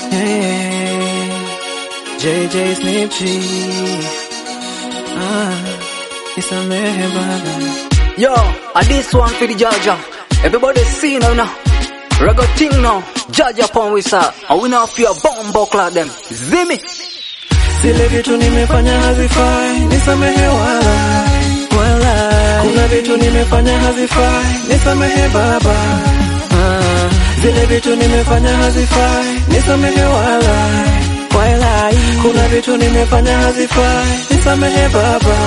Hey, JJ Snip G. Ah, nisamehe baba. Yo, a this one for the Jaja. Everybody see now now. Reggae thing now. Jaja upon we sir. And we now feel bomb buckler them. Zimmy. Zile vitu nimefanya hazifai, nisamehe wala wala. Kuna vitu nimefanya hazifai, nisamehe baba. Ah, zile vitu nimefanya hazifai, nisamehe wala wala. Kuna vitu nimefanya hazifai, nisamehe baba.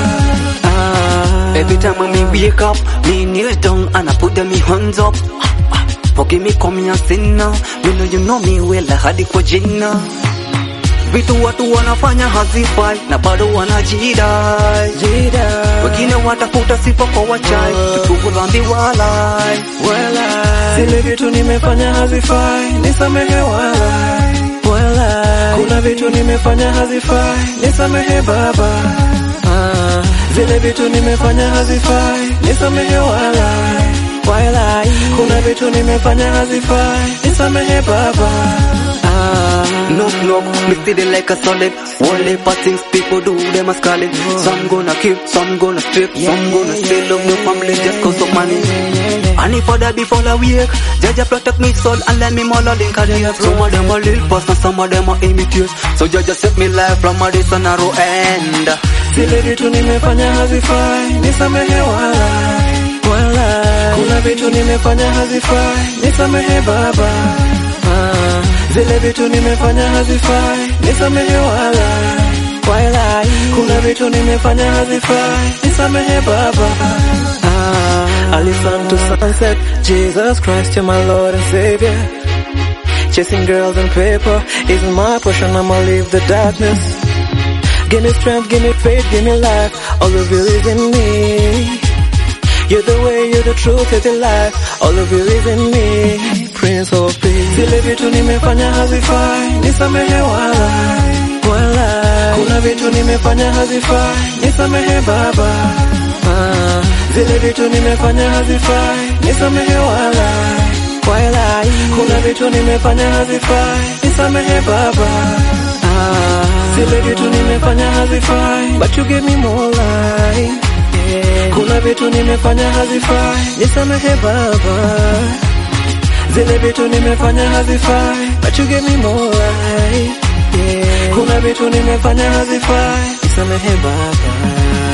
Ah, Every time when me wake up, me kneel down and I put them me hands up. Forgive me come here sin now. You know you know me well hadi kwa jina. Vitu watu wanafanya hazifai na bado wanajidai. jida Wengine watafuta sifa kwa wachai, tutubu dhambi walai. wala. Zile vitu nimefanya hazifai, nisamehe wala wala. Kuna vitu nimefanya hazifai, nisamehe baba. Ah, zile vitu nimefanya hazifai, nisamehe wala wala. Kuna vitu nimefanya hazifai, nisamehe baba. Ah, Knock knock, me see the like a solid. One lip of things people do, them a scarlet. Some gonna kill, some gonna strip, some gonna steal love no family just cause of money. And if other before I wake, Jaja protect me soul and let me more link a day. Some of them are little past and some of them are imitate. So Jaja set me life from a this and narrow end. zile vitu nimefanya hazifai, nisamehe wala wala. Kuna vitu nimefanya hazifai, nisamehe baba. Ah, zile vitu nimefanya hazifai, nisamehe wala wala. Kuna vitu nimefanya hazifai, nisamehe baba. Ah, I listen to sunset, Jesus Christ, you're my Lord and Savior. Chasing girls and paper is my portion, I'ma leave the darkness. Give me strength, give me faith, give me life. All of you is in me. You're the way, you're the truth, you're the life. All of you is in me. Prince of Peace. Zile vitu nimefanya hazifai, nisamehe wala wala. Kuna vitu nimefanya hazifai, nisamehe baba. Ah, zile vitu nimefanya hazifai, nisamehe wala wala. Kuna vitu nimefanya hazifai, nisamehe baba. Ah, zile vitu nimefanya hazifai, but you give me more life. Yeah. Kuna vitu nimefanya hazifai, nisamehe baba. Zile vitu nimefanya hazifai, but you give me more life. Yeah. Kuna vitu nimefanya hazifai, nisamehe baba.